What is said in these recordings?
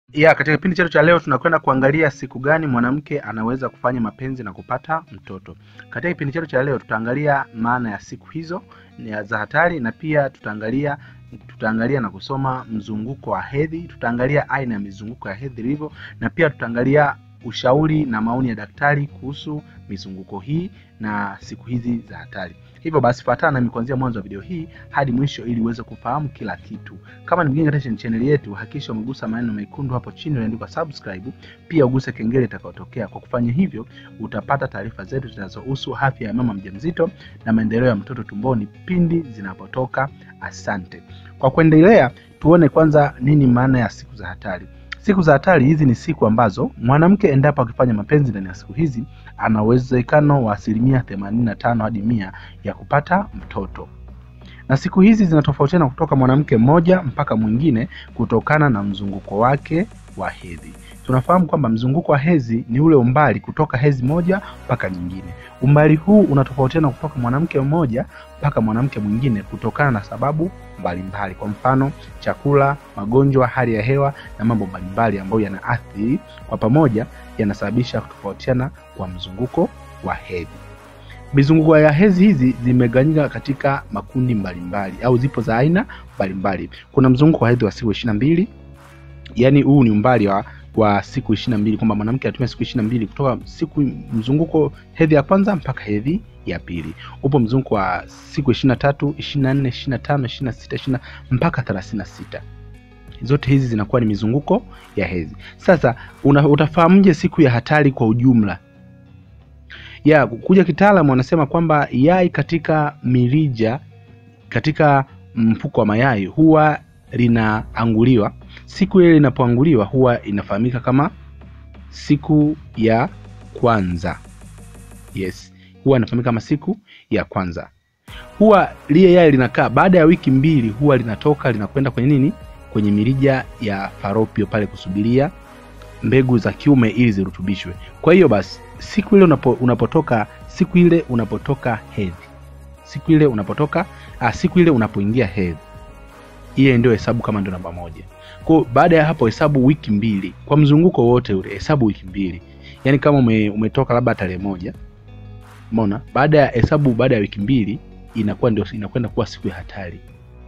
Ya, katika kipindi chetu cha leo tunakwenda kuangalia siku gani mwanamke anaweza kufanya mapenzi na kupata mtoto. Katika kipindi chetu cha leo tutaangalia maana ya siku hizo ni za hatari na pia tutaangalia tutaangalia na kusoma mzunguko wa hedhi, tutaangalia aina ya mizunguko ya hedhi ilivyo na pia tutaangalia ushauri na maoni ya daktari kuhusu mizunguko hii na siku hizi za hatari. Hivyo basi fuatana nami kuanzia mwanzo wa video hii hadi mwisho ili uweze kufahamu kila kitu. Kama ni mgeni katika channel yetu, hakikisha umegusa maneno mekundu hapo chini yaliyoandikwa subscribe, pia uguse kengele itakayotokea. Kwa kufanya hivyo, utapata taarifa zetu zinazohusu afya ya mama mjamzito na maendeleo ya mtoto tumboni pindi zinapotoka. Asante. Kwa kuendelea, tuone kwanza nini maana ya siku za hatari. Siku za hatari hizi ni siku ambazo mwanamke endapo akifanya mapenzi ndani ya siku hizi ana uwezekano wa asilimia themanini na tano hadi mia ya kupata mtoto, na siku hizi zinatofautiana kutoka mwanamke mmoja mpaka mwingine kutokana na mzunguko wake wa hedhi. Tunafahamu kwamba mzunguko wa hedhi ni ule umbali kutoka hedhi moja mpaka nyingine. Umbali huu unatofautiana kutoka mwanamke mmoja mpaka mwanamke mwingine kutokana na sababu mbalimbali mbali. Kwa mfano chakula, magonjwa, hali ya hewa na mambo mbalimbali ambayo yanaathiri kwa pamoja yanasababisha kutofautiana kwa mzunguko wa hedhi. Mizunguko ya hedhi hizi zimegawanyika katika makundi mbalimbali mbali, au zipo za aina mbalimbali. Kuna mzunguko wa hedhi wa siku ishirini na mbili yaani huu ni umbali wa wa siku ishirini na mbili kwamba mwanamke anatumia siku ishirini na mbili kutoka siku mzunguko hedhi ya kwanza mpaka hedhi ya pili. Upo mzunguko wa siku ishirini na tatu ishirini na nne ishirini na tano ishirini na sita ishirini mpaka thelathini na sita zote hizi zinakuwa ni mizunguko ya hedhi. Sasa una, utafahamuje siku ya hatari kwa ujumla? Ya kuja kitaalamu wanasema kwamba yai katika mirija katika mfuko wa mayai huwa linaanguliwa. Siku ile linapoanguliwa huwa inafahamika kama siku ya kwanza. Yes, huwa inafahamika kama siku ya kwanza. Huwa lile yai linakaa, baada ya wiki mbili huwa linatoka linakwenda kwenye nini, kwenye mirija ya falopio pale kusubiria mbegu za kiume ili zirutubishwe. Kwa hiyo basi siku ile unapo, unapotoka siku ile unapotoka hedhi, siku ile unapotoka ah, siku ile unapoingia hedhi ile ndio hesabu kama ndio namba moja. Kwa baada ya hapo hesabu wiki mbili kwa mzunguko wote ule, hesabu wiki mbili. Yaani kama ume, umetoka labda tarehe moja, umeona, baada ya hesabu, baada ya wiki mbili inakuwa ndio inakwenda kuwa siku ya hatari.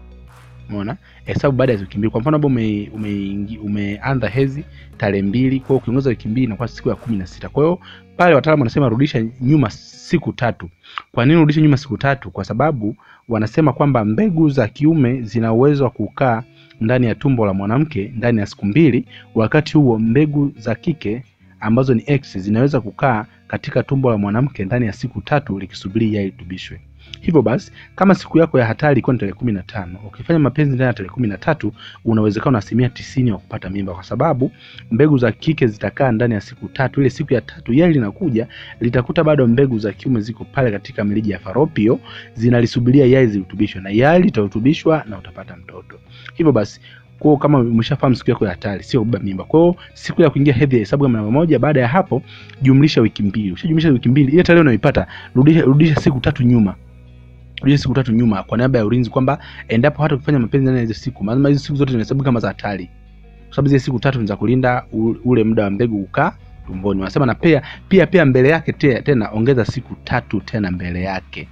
Umeona, hesabu baada ya wiki mbili. Kwa mfano labda ume, ume, umeanza hedhi tarehe mbili, kwa hiyo ukiongeza wiki mbili inakuwa siku ya kumi na sita. Kwa hiyo pale wataalamu wanasema rudisha nyuma siku tatu. Kwa nini rudisha nyuma siku tatu? Kwa sababu wanasema kwamba mbegu za kiume zina uwezo wa kukaa ndani ya tumbo la mwanamke ndani ya siku mbili, wakati huo mbegu za kike ambazo ni X zinaweza kukaa katika tumbo la mwanamke ndani ya siku tatu likisubiri yai litubishwe. Hivyo basi kama siku yako ya hatari ilikuwa ni tarehe kumi na tano ukifanya mapenzi ndani ya tarehe kumi na tatu una uwezekano wa asilimia tisini wa kupata mimba, kwa sababu mbegu za kike zitakaa ndani ya siku tatu. Ile siku ya tatu yai linakuja litakuta bado mbegu za kiume ziko pale katika mirija ya falopio zinalisubiria yai zirutubishwe, na yai litarutubishwa na utapata mtoto. Hivyo basi kwao kama umeshafahamu siku yako ya hatari sio kubeba mimba. Kwa hiyo siku ya kuingia hedhi hesabu kama namba moja. Baada ya hapo jumlisha wiki mbili. Ukishajumlisha wiki mbili, ile tarehe unayoipata rudisha, rudisha siku tatu nyuma rudisha siku tatu nyuma kwa niaba ya ulinzi, kwamba endapo hata ukifanya mapenzi ndani ya hizo siku, maana hizo siku zote zinahesabu kama za hatari, kwa sababu zile siku tatu ni za kulinda ule muda wa mbegu kukaa tumboni. Wanasema na pia pia pia mbele yake te, tena ongeza siku tatu tena mbele yake.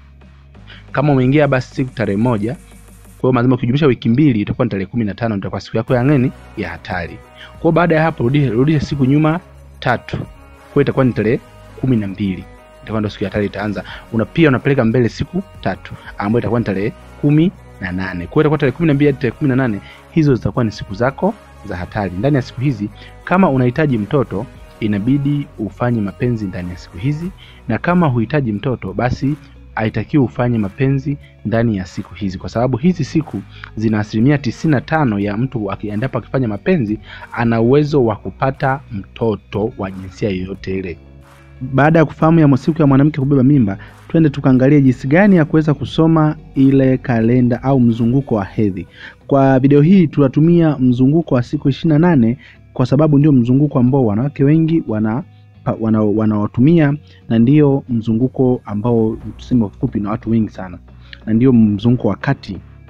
Kama umeingia basi siku tarehe moja kwa hiyo lazima ukijumlisha wiki mbili itakuwa ni tarehe kumi na tano itakuwa siku yako ya nini ya hatari. Kwa hiyo baada ya hapo rudisha rudisha siku nyuma tatu, kwa hiyo itakuwa ni tarehe kumi na mbili itakuwa ndio siku ya hatari itaanza. Una pia unapeleka mbele siku tatu ambayo itakuwa ni tarehe kumi na nane. Kwa hiyo itakuwa tarehe kumi na mbili hadi tarehe kumi na nane hizo zitakuwa ni siku zako za hatari. Ndani ya siku hizi kama unahitaji mtoto inabidi ufanye mapenzi ndani ya siku hizi, na kama huhitaji mtoto basi haitakiwi ufanye mapenzi ndani ya siku hizi, kwa sababu hizi siku zina asilimia tisini na tano ya mtu endapo akifanya mapenzi ana uwezo wa kupata mtoto wa jinsia yoyote ile. Baada ya kufahamu ya siku ya mwanamke kubeba mimba, twende tukaangalie jinsi gani ya kuweza kusoma ile kalenda au mzunguko wa hedhi. Kwa video hii tunatumia mzunguko wa siku ishirini na nane kwa sababu ndio mzunguko ambao wanawake wengi wana wanaotumia wana na ndio mzunguko ambao tuseme fupi na watu wengi sana, na ndio mzunguko wa kati.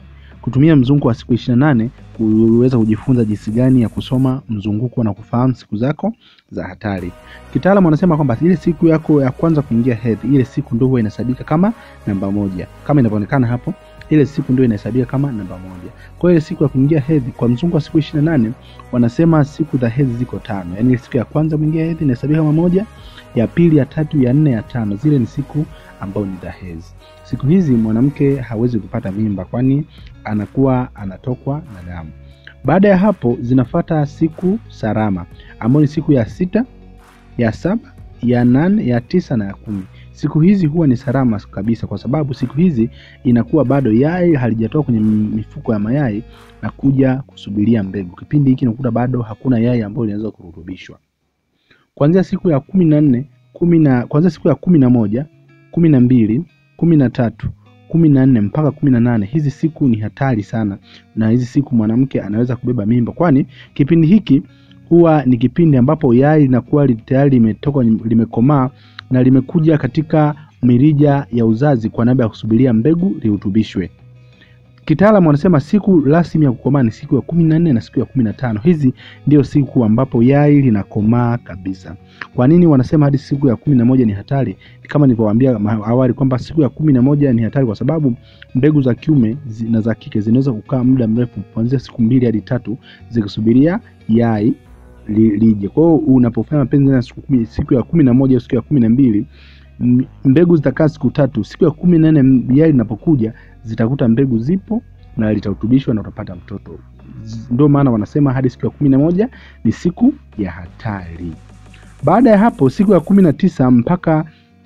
kutumia mzunguko wa siku ishirini na nane kuweza kujifunza jinsi gani ya kusoma mzunguko na kufahamu siku zako za hatari. Kitaalamu wanasema kwamba ile siku yako ya kwanza kuingia hedhi, ile siku ndio huwa inahesabika kama namba moja, kama inavyoonekana hapo ile siku ndio inahesabika kama namba moja. Kwa hiyo ile siku ya kuingia hedhi kwa mzunguko wa siku ishirini na nane wanasema siku za hedhi ziko tano, yaani ile siku ya kwanza kuingia hedhi inahesabika kama moja, ya pili, ya tatu, ya nne, ya tano, zile ni siku ambao ni za hedhi. Siku hizi mwanamke hawezi kupata mimba, kwani anakuwa anatokwa na damu. Baada ya hapo zinafata siku salama, ambayo ni siku ya sita, ya saba, ya nane, ya tisa na ya kumi. Siku hizi huwa ni salama kabisa, kwa sababu siku hizi inakuwa bado yai halijatoka kwenye mifuko ya mayai na kuja kusubiria mbegu. Kipindi hiki nakuta bado hakuna yai ambayo linaweza kurutubishwa. Kuanzia siku ya kumi na nne kumi na kuanzia siku ya kumi na moja kumi na mbili kumi na tatu kumi na nne mpaka kumi na nane hizi siku ni hatari sana, na hizi siku mwanamke anaweza kubeba mimba, kwani kipindi hiki huwa ni kipindi ambapo yai linakuwa tayari limetoka limekomaa na limekuja katika mirija ya uzazi kwa niaba ya kusubiria mbegu lirutubishwe. Kitaalamu wanasema siku rasmi ya kukomaa ni siku ya kumi na nne na siku ya kumi na tano. Hizi ndio siku ambapo yai linakomaa kabisa. Kwa nini wanasema hadi siku ya kumi na moja ni hatari? Kama nilivyowaambia awali kwamba siku ya kumi na moja ni hatari kwa sababu mbegu za kiume na za kike zinaweza kukaa muda mrefu kuanzia siku mbili hadi tatu zikisubiria yai lije. Kwa hiyo unapofanya mapenzi na siku, kumi, siku ya kumi na moja au siku ya kumi na mbili mbegu zitakaa siku tatu. Siku ya kumi na nne yai linapokuja zitakuta mbegu zipo na litarutubishwa na utapata mtoto. Ndio maana wanasema hadi siku ya kumi na moja ni siku ya hatari. Baada ya hapo siku ya kumi na tisa mpaka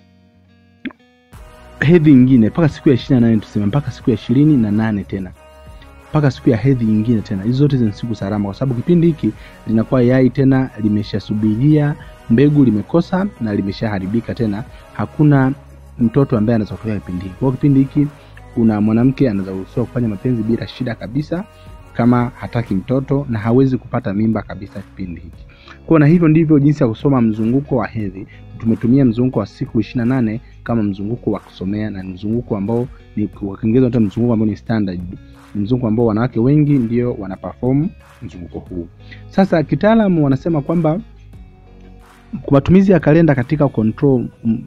hedhi nyingine mpaka siku ya ishirini na nane tuseme mpaka siku ya ishirini na nane tena mpaka siku ya hedhi nyingine tena. Hizo zote ni siku salama, kwa sababu kipindi hiki linakuwa yai tena limeshasubiria mbegu, limekosa na limeshaharibika, tena hakuna mtoto ambaye anaweza kutokea kipindi hiki. Kwa hiyo kipindi hiki kuna mwanamke anaweza kuruhusiwa kufanya mapenzi bila shida kabisa, kama hataki mtoto na hawezi kupata mimba kabisa kipindi hiki. Kwa na hivyo ndivyo jinsi ya kusoma mzunguko wa hedhi. Tumetumia mzunguko wa siku ishirini na nane kama mzunguko wa kusomea na mzunguko ambao ni kwa Kiingereza hata mzunguko ambao ni standard mzunguko ambao wanawake wengi ndio wana perform mzunguko huu. Sasa kitaalamu wanasema kwamba matumizi ya kalenda katika control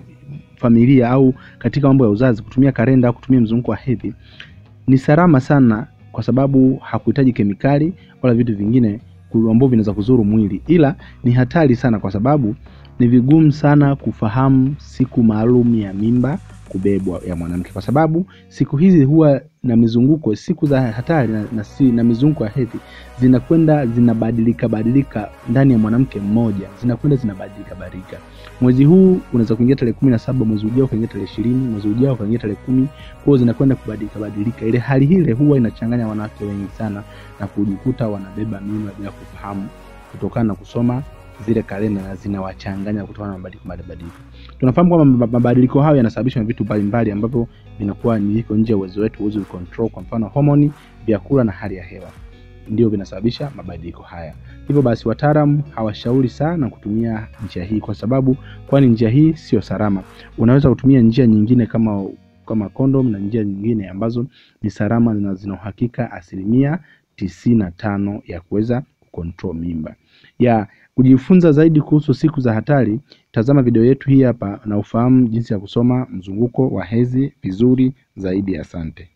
familia au katika mambo ya uzazi, kutumia kalenda au kutumia mzunguko wa hedhi ni salama sana, kwa sababu hakuhitaji kemikali wala vitu vingine ambavyo vinaweza kuzuru mwili, ila ni hatari sana, kwa sababu ni vigumu sana kufahamu siku maalum ya mimba kubebwa ya mwanamke, kwa sababu siku hizi huwa na mizunguko, siku za hatari na, na, si, na mizunguko ya hedhi zinakwenda zinabadilika badilika ndani ya mwanamke mmoja, zinakwenda zinabadilika badilika. Mwezi huu unaweza kuingia tarehe kumi na saba, mwezi ujao ukaingia tarehe ishirini, mwezi ujao ukaingia tarehe kumi. Kwa hiyo zinakwenda kubadilika badilika. Ile hali ile huwa inachanganya wanawake wengi sana na kujikuta wanabeba mimba bila kufahamu, kutokana na kusoma zile kalenda na zinawachanganya kutokana na mabadiliko mabadiliko. Tunafahamu kwamba mabadiliko hayo yanasababishwa na vitu mbalimbali ambavyo vinakuwa ni iko nje ya uwezo wetu, uwezo wa control. Kwa mfano homoni, vyakula na hali ya hewa ndio vinasababisha mabadiliko haya. Hivyo basi, wataalamu hawashauri sana kutumia njia hii, kwa sababu kwani njia hii sio salama. Unaweza kutumia njia nyingine kama kama kondom na njia nyingine ambazo ni salama na zina uhakika asilimia tisini na tano ya kuweza kucontrol mimba ya kujifunza zaidi kuhusu siku za hatari, tazama video yetu hii hapa na ufahamu jinsi ya kusoma mzunguko wa hedhi vizuri zaidi. Asante.